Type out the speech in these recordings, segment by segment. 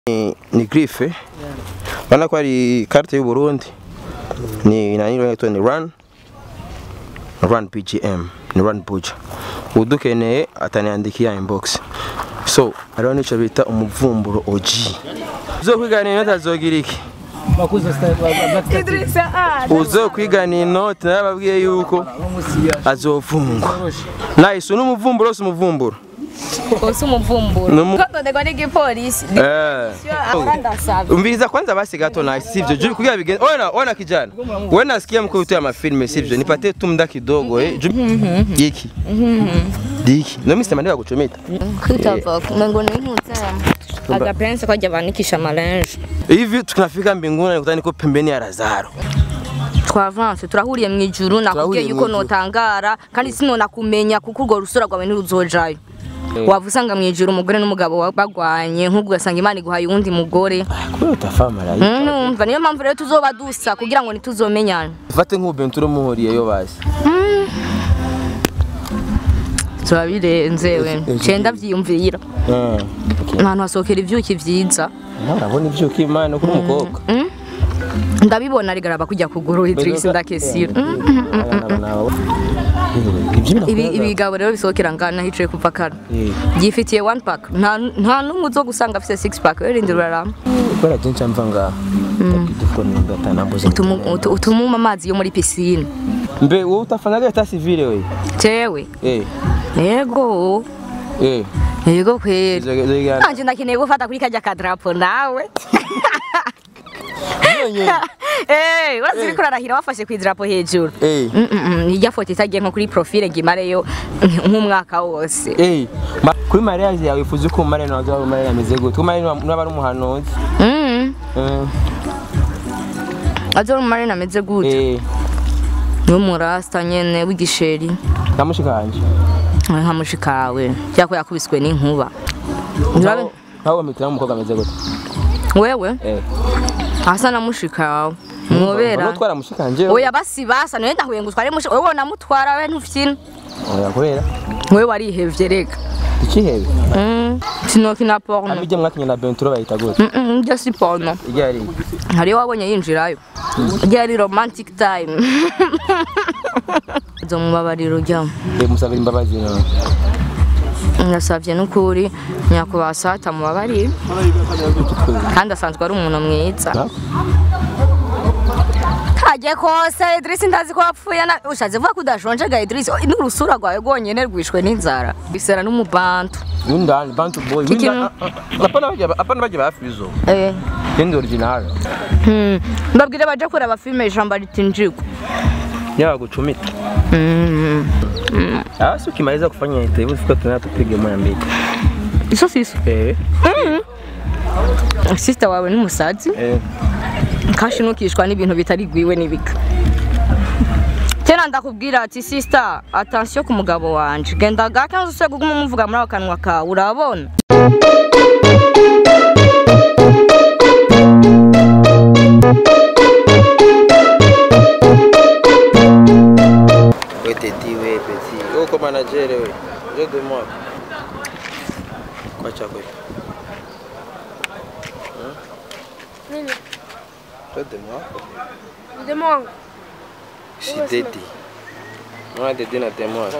ni, ni grife urabona ko ari carte y'u Burundi ni nani rero ni run run BGM ni run buja udukeneye ataniandikia inbox so hariho nico bita umuvumburo OG uzokwiganira inoti azogira iki Idrissa ah uzokwigana inoti narababwiye yuko azofungwa nice n'umuvumburo si umuvumburo Osi umuvumburo. Numu- Kododegwa n'igipolisi. eh Ahora ndasaba. umviriza kwanza basi gato na sivyo juu kugira bigende ona ona kijana wewe nasikia mko ya mafilme sivyo nipate tu mda kidogo eh juu diki diki no mimi sema kuchometa Kutava mengo ni mutama. Agapensa kwa javanikisha malenje. hivi tunafika mbinguni nikutana niko pembeni ya Lazaro Twavanse turahuriye mu ijuru nakubwiye Turahuriye yuko mw'ijuru. notangara kandi sinona kumenya kuko urwo rusura rwawe ntiruzojayo. Wava usanga mu ijuru umugore n'umugabo wa- bagwanye nk'ubwo ugasanga Imana iguhaye uwundi mugore. kubera utafama rayi Mm, Numva niyo mpamvu rero tuzoba dusa kugira ngo ntituzomenyane. fate nk'ubenture muhuriye yo basi Turabirenze we. Cenda vyiyumvira. Ahantu hasohokera ivyuki vyiza. ntarabona ivyo kimana kuri umukobwa ndabibona rigaraba kujya kugura Idris ndakesira ibi ibigabo rero bisohokera ngana hicaye kuva kare gifitiye one pack nta nta numwe uzo gusanga afite six pack rindi rurarama kubera byinshi mva ngaha ndakidufo nimba atanambuze Utumu- utu- utumuma amazi yo muri pisine mbe wowe utafanaga leta civile we jewe eh yego eh yego kweli izo izo igana nanje ndakeneye gufata kuri kajya kadrapo nawe Eh, urazi uriko urarahira wafashe ku idarapo hejuru eh Mm, mm, mm, ijya foto itagiye nko kuri profile ngo imareyo nk'umwaka wose Eh, ma- kuri mariage yawe wifuza ko umare na wazawe umare ameze gute ko umare n'aba ari umuhanuzi Mm. Eh, azo umare nameze gute eh n'umurasta nyene w'igisheri namushikanje nka mushikawe cyako yakubiswe n'inkuba Urabe- nawe wamitira umukobwa ameze gute wewe eh asa na mushikawe mwobera utwara mushikanje oya basi basa none ndahuye ngo utware mushika wewe namutwara we ntufyina oya kubera wewe warihevye reka ikihebe Mm, sinokina porno abijya mwakinye na Benturo bayita gute Mm, mm, njye si porno ijya ari hariyo wabonye yinjirayo ryari romantic time zo mubabariro ryamo eh musabira imbabazi none nasabye n'ukuri nyakubahwa sata mubabarire kandi asanzwe ari umuntu mwiza Na? kajye kose Idris ndazi ko wapfuye na ushatse vuga ko udashonje ga Idris Oh, n'urusura rwawe rwonyene rwishwe n'inzara bisera n'umubantu windani bantu boy Kiki- winda apana bajya apana bajya bafizo eh kendi original hmm. mbabwire baje kureba filime ijambo ritinjigwa yawa guchumita mm. Asi ukimaliza kufanya interview fika tena tupige moja mbili. iso siso Eh. sister wawe n'umusazi Eh. kashi ntukishwa n'ibintu bitari gwiwe n'ibika kera ndakubwira ati sister attention ku mugabo wanje genda gake nzo kuguma umuvuga muri ako kanwa kawe urabona We teti we petit. Oh comme manager we. Je de moi. Kwa chako. Nini? Je de moi. Demo wangu. Si teti. Moi teti na de moi.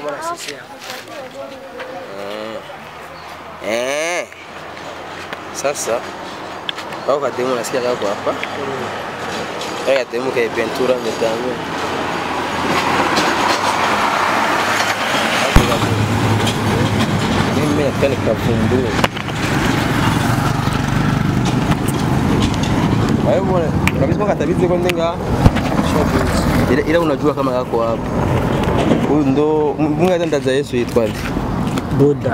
Ah. Eh. Sasa. Au kademu nasikia kako hapa. Au kademu ka Ventura mtamu. Mimi nataka nikavumbue. Wewe bwana, unabisema katabizi kwa ndenga. Ila, ila unajua kama yako hapo. Huyu ndo Mungu atandaza Yesu yitwa nde? Buda.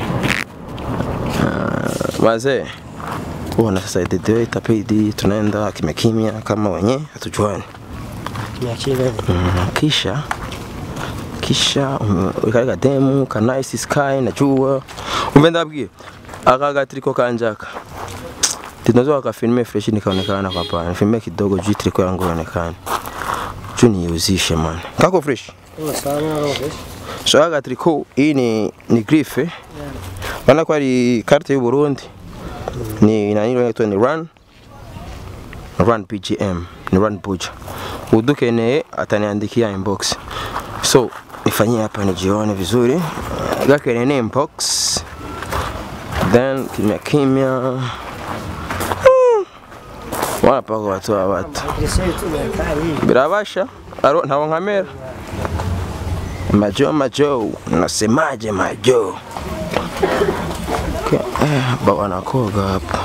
Wazee. Uona sasa ideo itapidi tunaenda kimya kimya kama wenye hatujuani. Niachie Mm, kisha kisha kale demu ka nice sky najua umve ndabwiye aka gatriko kanjaka tinazo akafilme fresh nikaonekana kwa pana filme kidogo juu triko yangu ionekane juu niuzishe man kako fresh sana roho. so aka triko hii ni ni grife maana kwa ari carte y'u Burundi ni nani inaitwa ni run run pgm ni run buja udukeneye ataniandikia inbox so nifanyie hapa nijione vizuri gakeneye ni inbox then kimya kimya Hmm. wanapaka watoa watu birabasha aro ntawo nkamera majo majo nasemaje majo Okay, eh, ba wanakoga hapa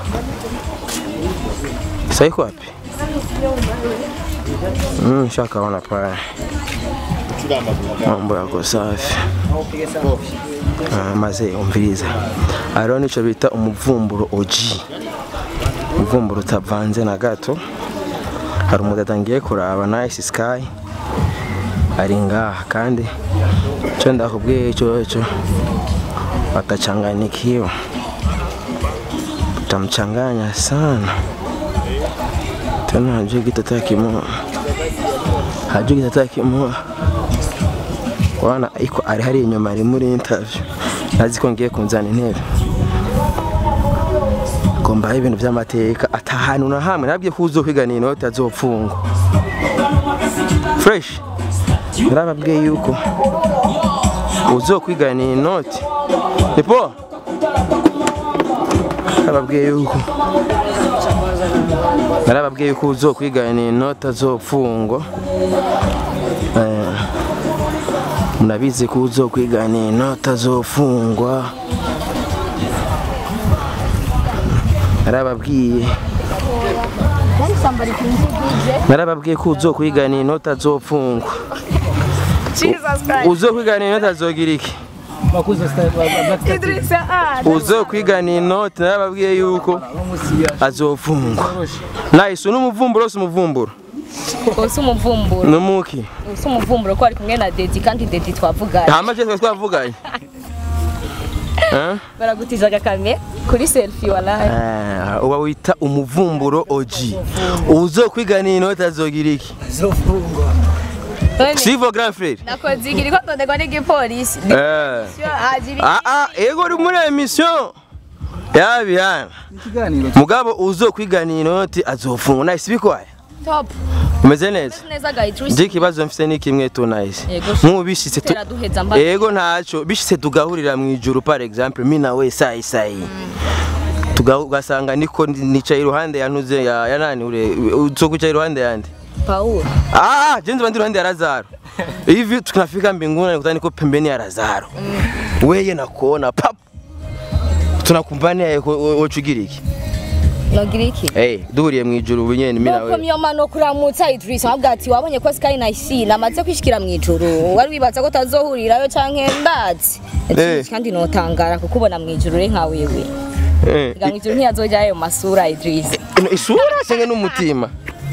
sasa iko wapi mm, shakaona pale mambo yako safi Ah, maze umviriza hariho n'icyo bita umuvumburo oji umuvumburo utavanze na gato hari umudada ngiye kuraba nice sky ari ngaha kandi icyo ndakubwiye cyo cyo watachanganyikiwa utamchanganya sana tena hajui kitu hata kimoja hajui kitu hata kimoja wana iko ari hari inyuma ari muri interview nazi ko ngiye kunzana intebe ngomba ibintu by'amateka atahantu na hamwe nabwiye ko uzokwiganira inoti azopfungwa fresh narababwiye yuko uzokwiganira inoti nipo narababwiye yuko narababwiye yuko uzokwiganira inoti azopfungwa Eh, mnabizi ko uzokwiganira inoti azofungwa narababwiye narababwiye ko uzokwiganira inoti azofungwa Jesus Christ. uzokwiganira inoti azogira iki Makuza style wa Black Star TV. Idrissa ah. uzokwiganira inoti narababwiye yuko azofungwa nahise n'umuvumburo si umuvumburo Usi umuvumburo. numuki Usi umuvumburo ko ari kumwe na Dedi kandi Dedi twavuganye. hama je twavuganye Eh? Baragutiza agakame kuri selfie wallahi. Eh, uba wita umuvumburo oji uzokwiganira inoti azogira iki Zofungwa. None sivo grand frere nakoze igiri ko ndondegwa n'igipolisi. Eh. Ajiri. Ah ah, ego uri muri emission yabihana Ikiganiro mugabo uzokwiganira inoti azofungwa nahise bikwaye Top. umeze neza Neza ga Idrissa. je ikibazo mfise ni kimwe tu nahise Yego. nk'ubu bishitse tu Tera duheza mba. ego ntacyo bishitse tugahurira mu ijuru par exemple mi nawe sayi sayi Tuga- ugasanga niko ndi- nicaye iruhande ya ntuze ya ya nani ure uzokwicaye iruhande yande Paul. Ah, je nzi iruhande ya Lazaro. Hivi tunafika mbinguni nakutana niko pembeni ya Lazaro. Weye nakuona pap. Tunakumbania wochugira iki? Nogira iki? Eh, duhuriye mu ijuru bunyene mimi Nuko nawe. myoma no kuramutsa Idrissa wabwa ati wabonye ko Sky na isi namaze kwishikira mu ijuru wari wibaza ko tazohurirayo canke ndazi Eh. kandi notangara kukubona mu ijuru re nka wewe Eh. Nga mu ijuru ntiyazojya ayo masura Idrissa Isura senge n'umutima.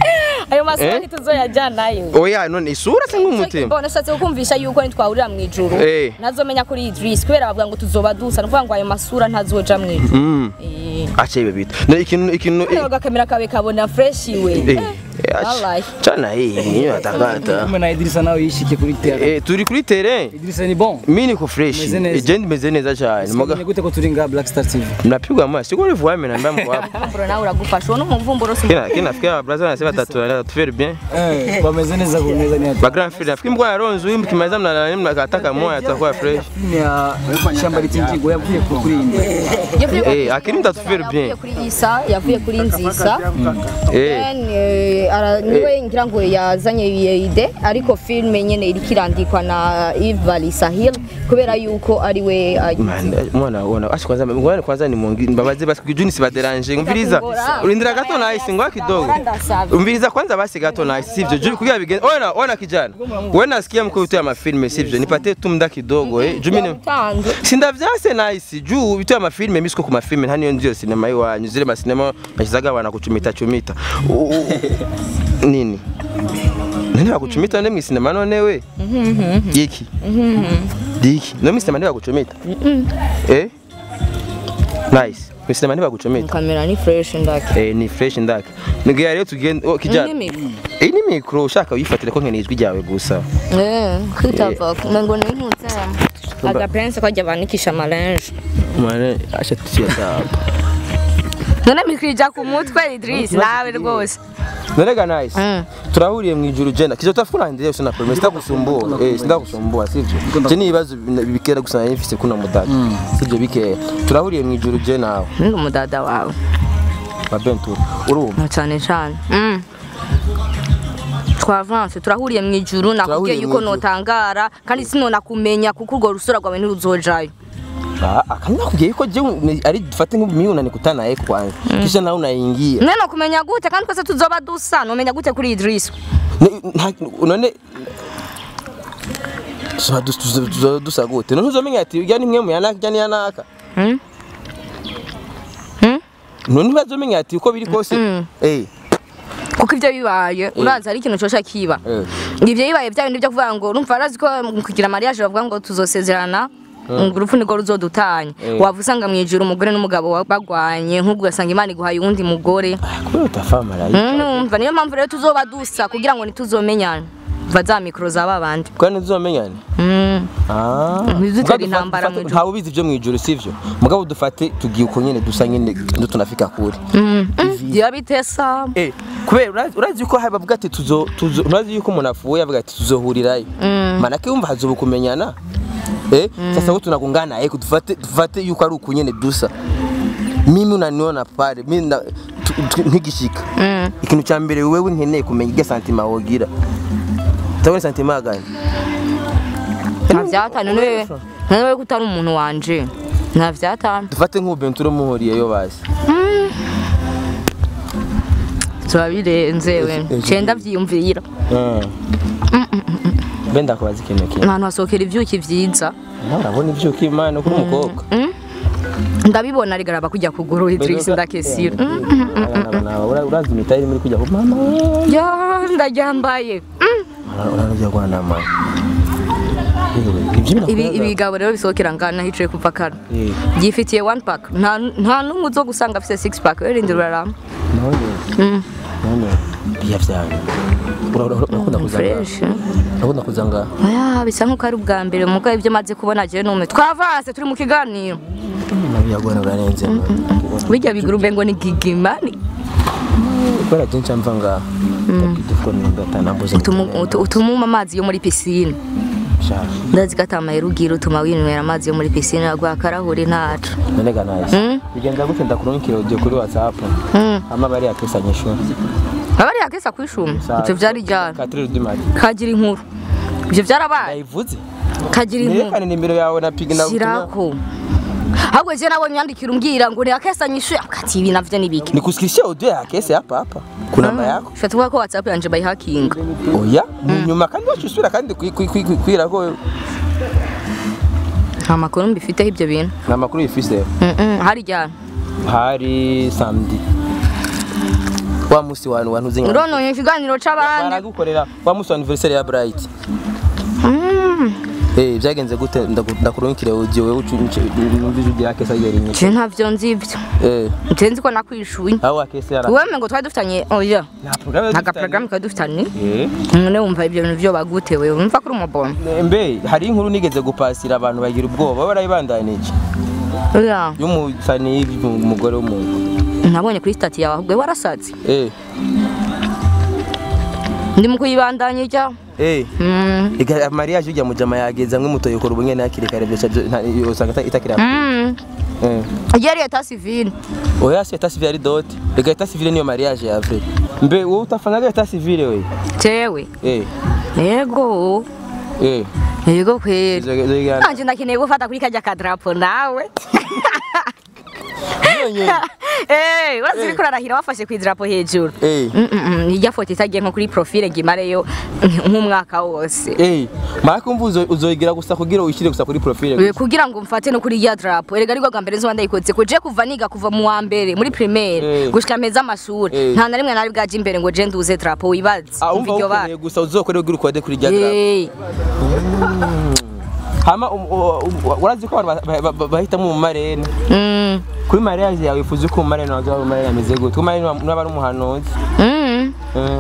ayo masura Eh? ntituzoyajyanayo Oya none isura senge umutima. mbona shatse kukumvisha yuko nitwahurira mu ijuru Eh. ntazomenya kuri Idrissa kubera bavuga ngo tuzoba dusa nukuvuga ngo ayo masura ntazoja mu ijuru Mm. Eh. Acha ibe bita. Ne ikintu ikintu Kano gakamera kawe kabona fresh we eh. Wallahi. Chana hii hiyo atakata. kumwe na Idrissa nawe yishike kuri terrain. Eh, turi kuri terrain. Idrissa ni bon. Mimi niko fresh. Meze neza. Je ndimeze neza cyane. Muga Muga gute ko turi nga Black Star TV. mnapigwa amaso. Siko rivu wame na mbamko hapo. Mvumburo nawe uragufasha uwo n'umuvumburo si Kina kina nafikiri abraza anasema tatu tufere bien. Eh, bameze neza ku neza ni ati. Ba grand frère nafikiri mko yaronzo wimbo kimaliza mna mnakataka moya atakuwa fresh. Filime ya shamba litingigo yavuye ku kuri inde. Eh, akiri mtatufere yavuye bien. kuri isa yavuye kuri nzisa Eh. Then, eh, ara- niwe ngira ngo yazanye iyo ide ariko filime nyene iriko irandikwa na Iva Sahil kubera yuko ari we ayizi. Man, mwana ona ashi kwanza ngwana kwanza ni mungi mbabaze basi kujuni sibaderanje umviriza urindira gato na isi ngwa kidogo umviriza kwanza basi gato na isi sivyo juu kugira bigeni ona ona kijana wewe nasikia mko vitu ya mafilme sivyo nipatie tu muda kidogo eh juu mimi Utanze. sinda vyase nice juu vitu ya mafilme mimi siko ku mafilme hani ndio sinema iwanyu zile masinema bachizaga wana kuchumita chumita U- u- nini nani bakuchumita none mwisinema none we iki diki no mwisinema ndio bakuchumita eh nice mwisinema ndio bakuchumita kamera ni fresh ndake eh ni fresh ndake nigiye rero tugende oh kijana iyi ni mikro ushaka uyifatire ko nkeneye ijwi ryawe gusa eh kwitava ngo ni nkutse agapense kajya banikisha amarange mwana acha tusiya sawa none mikwija ku mutwe Idris nawe rwose narega nice Mm. turahuriye mu ijuru jena kizotafuna ndiye usina problem sitakusumbua eh sitakusumbua sivyo je ni ibibazo bikera gusa nari mfise kuno mudada sivyo bikeya turahuriye mu ijuru je nawe ndi umudada wawe babentura urumva na cyane cyane Mm. twavanse turahuriye mu ijuru nakubwiye Turahuriye yuko mw'ijuru. notangara kandi sinonakumenya kuko urwo rusura rwawe ntiruzojayo Ah, akanya nakubwiye yuko je ni- ari dufate nk'imiyunani kutana yeko kwanza kisha nawe unaingia none kumenya gute kandi twese tuzoba dusa nomenya gute kuri Idris Ni- nta- none tuzoba dus- tuzoba- tuzoba dusa gute none uzomenya ati ujya ni mwe mu yanaka ujya ni yanaka Mm? Mm? none ntibazomenya ati uko biri kose eh kuko ibyo bibaye urazi hari ikintu cosha kiba eh ibyo bibaye bya bindi byo kuvuga ngo urumva arazi ko mu kugira mariage bavuga ngo tuzosezerana ngo urupfu nirwo ruzodutanya Eh. waba usanga mu ijuru umugore n'umugabo wa- bagwanye nk'ubwo ugasanga imana iguhaye uwundi mugore kubera utafa marayika numva niyo mpamvu rero tuzoba dusa kugira ngo ntituzomenyane va za mikoro za babandi kandi tuzomenyane Mm. Ah. Ntizutera Mugabo intambara dufate- mu ijuru. ntawe ubizi ibyo mu ijuru sivyo mugabo dufate tugiye uko nyene dusa nyene ndo tunafika kure Mm. Mm. Diba bitesa eh kubera urazi- urazi yuko hari bavuga ati tuzo tuzo urazi yuko umuntu apfuye avuga ati tuzohurirayo Mm. manake yumva hazoba kumenyana eh sasa wote tunagongana eh tufate tufate yuko ari uko nyene dusa mimi unaniona pale mimi na tu- tu- nkigishika Mm. ikintu cya mbere wewe nkeneye kumenya irya santima wogira utabona santima gani nta vyatanu niwe niwe ko utari umuntu wanje nta vyatanu dufate nk'ubentura muhuriyeyo basi tuba birenze we Ejo- ejo- cenda vyiyumvira mbe ndakubaza ikintu kimwe ahantu hasohokera ivyuki vyiza nawe urabona ivyuka imana kuri umukobwa Mm. ndabibona rigaraba kujya kuguru Idris ndakesira Mm. urazi imitari muri kujya ku mama ya ndaryambaye Mm. uranajya guhana mama ibi ibigabo rero bisohokera ngana hicaye kuva kare byifitiye one pack nta nta n'umwe uzo gusanga afite six pack rero rindira urarama Mm. biya byanyu urakunda kuzanga fresh urakunda kuzanga aya bisa nk'uko ari ubwa mbere muko ibyo maze kubona jewe nume twavanse turi mu kiganiro nabiya guhana urarenze bijya bigurube ngo ni gigimani kubera byinshi mva ngaha dufite n'undi atanambuze Utumu- utu- utumuma amazi yo muri pisine ndazi ko atamaye rugira utuma winywera amazi yo muri pisine agwa akarahuri ntacu nanega naje Mm. bigenda gute ndakurungikira audio kuri whatsapp Mm. ama bari yakesanye shu abari yakesa kwishuma ivyo vyari ryari 4 du matin kagira inkuru ivyo vyarabaye ndayivuze kagira inkuru nerekane nimero yawe na pigi na shirako ahubwo je nabonye yandikira umbwira ngo ntiyakesanye ishu akati ibi navyo ni biki nikusikilishia audio ya kesi hapa hapa kuna namba yako fata kuvuga ko whatsapp yanje bayihakinga oya nyuma kandi wacusubira kandi kwi- kwi- kwi- kwi- kwira ko nta makuru mbifiteho ibyo bintu ni amakuru yifise Mm, mm, hari ryari hari samedi wa musi wantu wantuze nka urononye ikiganiro c'abandi baragukorera wa musi wa anniversaire ya bright Mm. eh byagenze gute Ndaku- ndakurungikira audio wewe ucumvije ujya kesa yari nyinshi je ntavyo nzi ivyo eh nje nzi ko nakwishuye aho akese yara weme ngo twari dufitanye oya nta programme nta gaporogaramu twari dufitanye eh none wumva ibyo bintu vyo bagutewe wumva kuri umubona mbe hari inkuru nigeze gupasira abantu bagira ubwoba barayibandanije oya y'umusani umugore w'umuntu nabonye kuri stati yawe ahubwo warasaze eh ndi mu kuyibandanya ijya eh Mm. Iga mariage ujya mujama yageza amwe mutoye kora ubunyene hakiri kare byo cyo usanga itakira Mm. eh yari eta civile oya si eta civile ari dot ega eta civile niyo mariage ya vrai mbe wowe utafanyaga eta civile we jewe eh yego eh yego kweli Izo- izo igana. nanje ndakeneye gufata kuri kajya kadrapo nawe Nyonyo. Eh, wazi uriko urarahira wafashe ku idarapo hejuru eh Mm, mm, mm, irya foto itagiye nko kuri profile ngo imareyo nk'umwaka wose eh maka umva uzo- uzoyigira gusa kugira uyishire gusa kuri profile Eh, kugira ngo mfate no kuri irya drapo erega ariko bwa mbere nzoba ndayikoze ko je kuva niga kuva mu wa mbere muri primaire Eh. gushika meza amashuri Eh. nta na rimwe nari bwaje imbere ngo je nduze drapo wibaze ah umva umva iryo bara ukeneye gusa uzokore ugira ukode kuri rya drapo Eh, hama um- u- u- urazi ko abantu ba- ba- ba- bahitamo mu marene mm, kuri mariage yawe wifuza ko mu marene waza mu marene ameze gute ku marene n'aba ari umuhanuzi mm. eh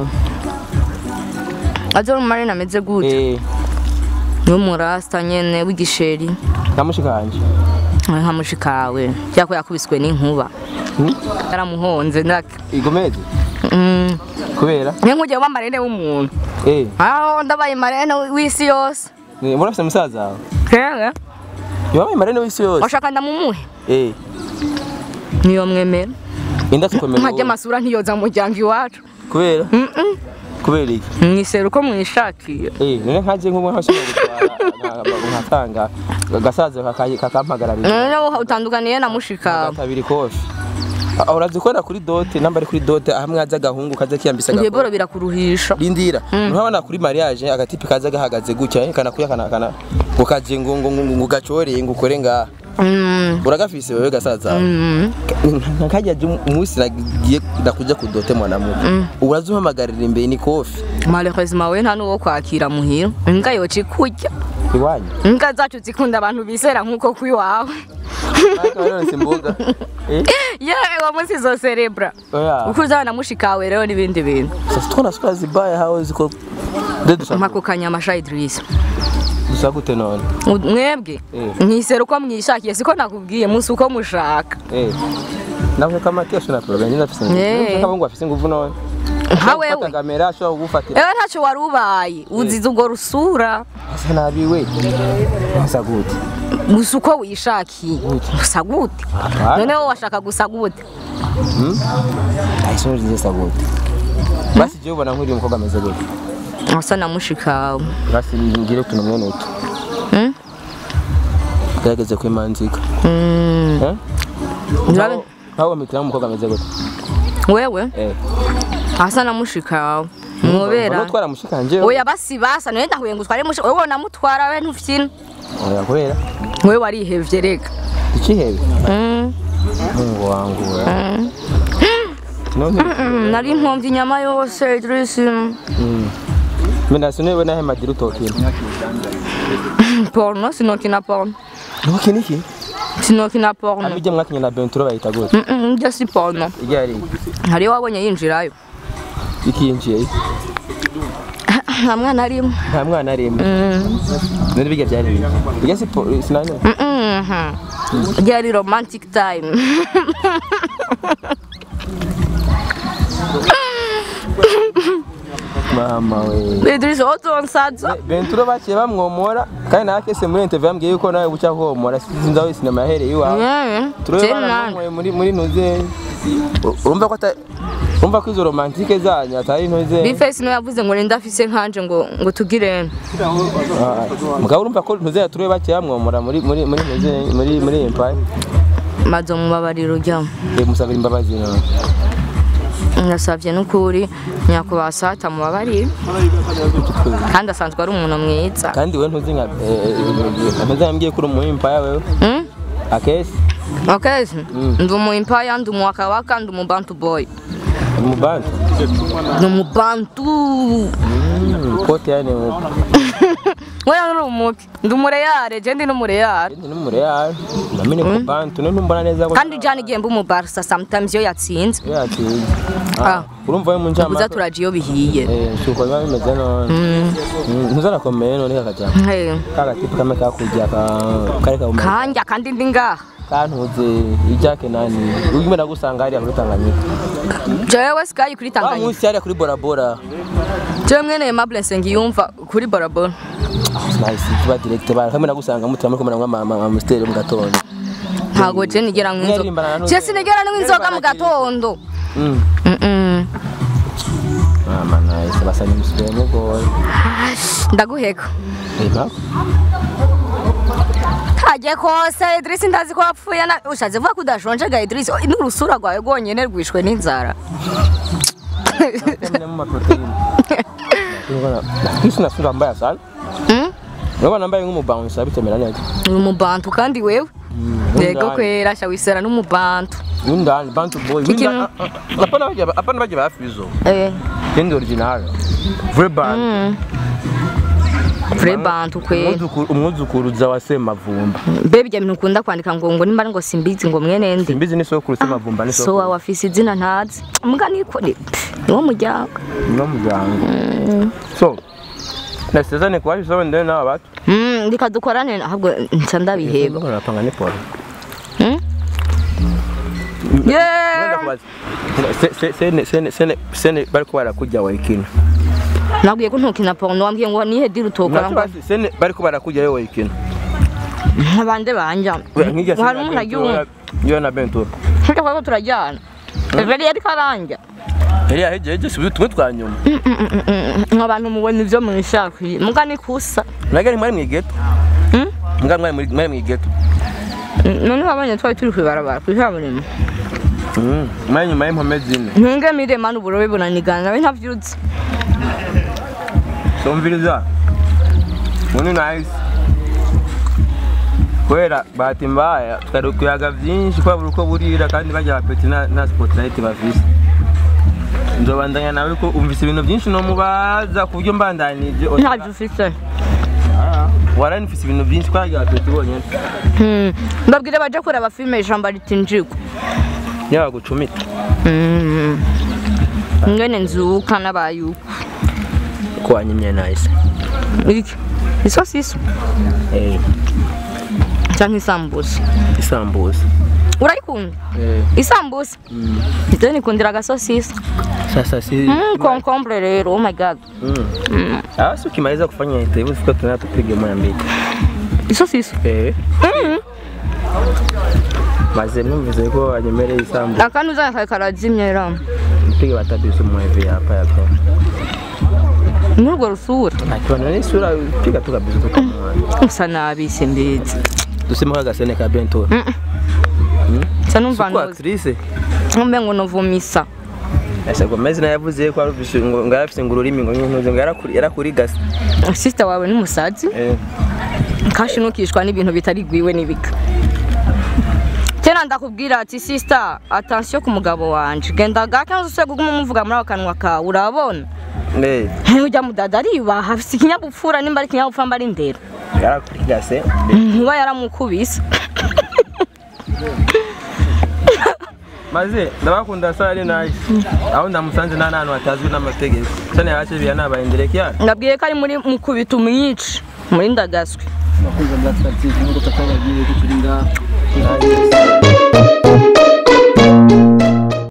azo mu marina ameze gute eh n'umurasta nyene w'igisheri namushikanje nka mushikawe cyako yakubiswe n'inkuba yaramuhonze ndake igomeze Mm. kubera niyo nk'ugiye uba marene w'umuntu eh aho ndabaye marene w'isi yose ni- murafise musaza wawe kera yabaye marene w'isi yose washaka ndamumuhe eh niyo mwemera inda tukomera nkajya amasura ntiyoza mu muryango iwacu kubera Mm-mm. kubera iki mwisera uko mwishakiye eh none nkaje nk'ubu nkashobora gutwara nka- nkatanga gasaza kakayi- kakampagararira noneho utandukaniye na mushika kabiri kofi Ah, urazikora kuri dote namba ari kuri dote hamwe haza agahungu kaza kiyambisa ibyo agakora boro birakuruhisha rindira nturabona kuri mariage agatipi kaza gahagaze gutya eh, kana kuya kana kana ngo kaje ngo ngo ngo ngo gacoreye ngo ukore ngaha Mm. uragafise wewe gasaza Mm. nkajya umunsi nagiye ndakuja ku dote mwanamuke urazuhamagarira imbere ni kofi malheureusement we nta n'uwo kwakira muhira imbwa yoca ikurya iwanyu imbwa zacu zikunda abantu bizera nk'uko kwiwawe Ariko waronse imboga eh yewe uwo munsi zo cerebra oya uko uzana na mushikawe rero n'ibindi bintu sasa twona sura zibaya hawe ziko de dushaka mpako kanyamasha Idrissa dushaka gute none U- mwebwe Eh. mwisera uko mwishakiye siko nakubwiye musi uko mushaka eh nawe kama kesho na problem nina afise Eh. nguvu kama ngo afise nguvu none nka wewe Ufata kamera ashobora kugufatira ewe ntacyo wari ubaye uzize urwo rusura asa nabi we asa gute gusa uko wishakiye gusa gute Apana. noneho washaka gusa gute ayisoje nziza asa gute basi je ubona nk'uri umukobwa ameze gute asa na mushikawe basi ngire utuntu mwene utu Mm? gerageze kwimanzika Mm. eh Urabe- nkaho bamitira umukobwa ameze gute wewe eh asa na mushikawe mwobera nutwara mushikanje oya basi basa niwe ndahuye ngo utware mushi wowe namutwara we ntufyina oya kubera wewe warihevye rega ikihebe Mm. mungu wangu we none Mm, nari nkomvye inyama yose Idrissa mena sinewe nahe madira utokina porno sinokina porno ntukina iki sinokina porno amijye mwakinye na benturo bayita gute Mm-mm, njye si porno ijya ari hariyo wabonye yinjirayo ikiyinjiye nta mwana arimo nta mwana arimwe none bijya byari bibi bijya siporo sinanya Mhm. ryari romantic time mama we Idrissa wotonsaza benturo baciye bamwomora kandi nawe kese muri interview yambwiye yuko nawe buca homora sinzi aho sinema yahereye iwawe turebe baramwomoye muri muri ntuze urumva ko ata urumva ko izo romantike zanyu atari ntuze bifesi niwe yavuze ngo ninde afise nkanje ngo ngo tugire Ah, mugabo urumva ko ntuze turebe baciye bamwomora muri muri muri ntuze muri muri empire maze mubabariro ujyamo musabira imbabazi none ndasabye n'ukuri nyakubahwa sata mubabarire kandi asanzwe ari umuntu mwiza kandi we ntuzi nka ameze yambwiye ko uri umu empire wewe Mm? akesi Okay, ndi umu impaya ndi umu wakawaka ndi umu bantu boy mu bandi ndi umu bantu kote yani mu wewe uri umuki ndi umureyare je ndi n'umureyare ndi numure ya namene ku bantu none mbona neza ko kandi jana igihe mba umubarsa sometimes iyo yatsinze yati Ah. urumva we mu njama ubuza turaje iyo bihiye eh shuko biba bimeze none ntuzanakomeye none kakaja Hey, kagatipu kamwe kakujya ka kare ka kanja kandi ndi ngaha kantuze ijake nani urimo nagusanga hariya muri Tanganyika jewe sikayi kuri wa tanganyika munsi hariya kuri Bora Bora jewe mwene Aimable Nsengiyumva kuri borabora nice tuba direct bara kamwe nagusanga mutima muri kumwe mama mama musteri mu gatondo ntago je nigera nk'inzoga Mwarimbana na je sinigera nk'inzoga mu gatondo mm Mm-mm. mama nice basanye musubire mu goye ndaguheka eba kaje kose Idrisi ndazi ko wapfuye na ushatse vuga ko udashonje ga Idrisi Oh, n'urusura rwawe rwonyene rwishwe n'inzara Yamenya mu maproteine Ngona kisi nasunga mbaya sana Mm? Ngaba nambaye nk'umubouncer bitemera neza uri umubantu kandi wewe yego kwera sha wisera n'umubantu Windani bantu boy Kiki windani Apana baje apana baje bafizo eh Ndi original Vrai band vrai bantu kwera Umwuzukuru umwuzukuruza wa Semavumba bebe ibyo bintu ukunda kwandika ngo ngo nimba ngo simbizi ngo mwene ndi Simbizi ni sokuru Semavumba ni so sokuru wawe afise izina ntazi mbwa niko ni niwo muryango no muryango So Nasezane kwa hizo ndene na watu Mm, reka dukorane ahubwo nca ndabiheba Ndabona napanga ni pole Mm? Yeah. kubaza Se- se- sene sene sene sene bariko barakujya wayikina nabwiye ko ntukina porno wambwiye ngo nihe diri utokora ngo Ntakibazo, sene bariko barakujya yo wayikina abande banja nk'irya hari umuntu agiye yo na Bentura Tujya kwa turajyana Everi yari karanja yari yahejeje si tumwe twa nyuma nk'abantu mubona ibyo mwishakwiye muga ni kusa nagari mwari mwigeto Hmm? mbwa mwari muri- mwari mwigeto none wabonye twari turi kwibarabara kuri kaburimbo mwari nyuma y'impome zine ntunge mirema n'uburobe bunanigana nawe ntavyuzi somviriza muni nice kubera bahati mbaya twari kuyaga byinshi kwa buri uko burira kandi bajya bapeti na, na spotlight bafise nzobandanya nawe ko umvise ibintu byinshi no mubaza ku buryo mbandanije ntavyo ufise warani mfise ibintu byinshi kwa bapeti bonyene Hmm. mbabwire baje kureba filime ijambo ritinjigwa yabagucumita Hmm. ngene nzuka n'abayuko ko wanyimye nice iki isosiso eh canke isambusa isambusa urayikunda eh isambusa ivyo nikundira agasosiso sasa si Mm, concombre rero oh my god mm. ah si ukimaliza kufanya interview siko tunataka tupige moja mbili isosiso eh maze numvise ko wanyemereye isambu akandi uzanye kare karazimye ra mpige batatu mu hivi hapa hapo muri urwo rusura akiwa na sura piga tu kabisa tu kama usa nabi simbizi tuseme kwa gasene ka bento nsa numva kwa ndoze actrice mbe ngo novumisa asa Gomez na yavuze ko arufise ngo ngarafise ngo ururimi ngo ntuze ngo yarakuri yarakuri gasa sister wawe n'umusazi eh kashi ntukishwa n'ibintu bitari gwiwe n'ibika kera ndakubwira ati sister attention ku mugabo wanje genda gake nzose kuguma umuvuga muri ako kanwa kawe urabona eh ujya mudada aribaha afise ikinyabupfura nimba ari ikinyabupfura mba ari ndero yarakuri gase nkuba yaramukubise maze ndabakunda sare nice aho ndamusanze nta n'ahantu hatazwi n'amategeko cyane yace biya nabayendereke yana ngabwiye ko ari muri mukubita umwici muri ndagaswi abakunzi ba Black Star TV nk'uko twabagiye ko turi ngaha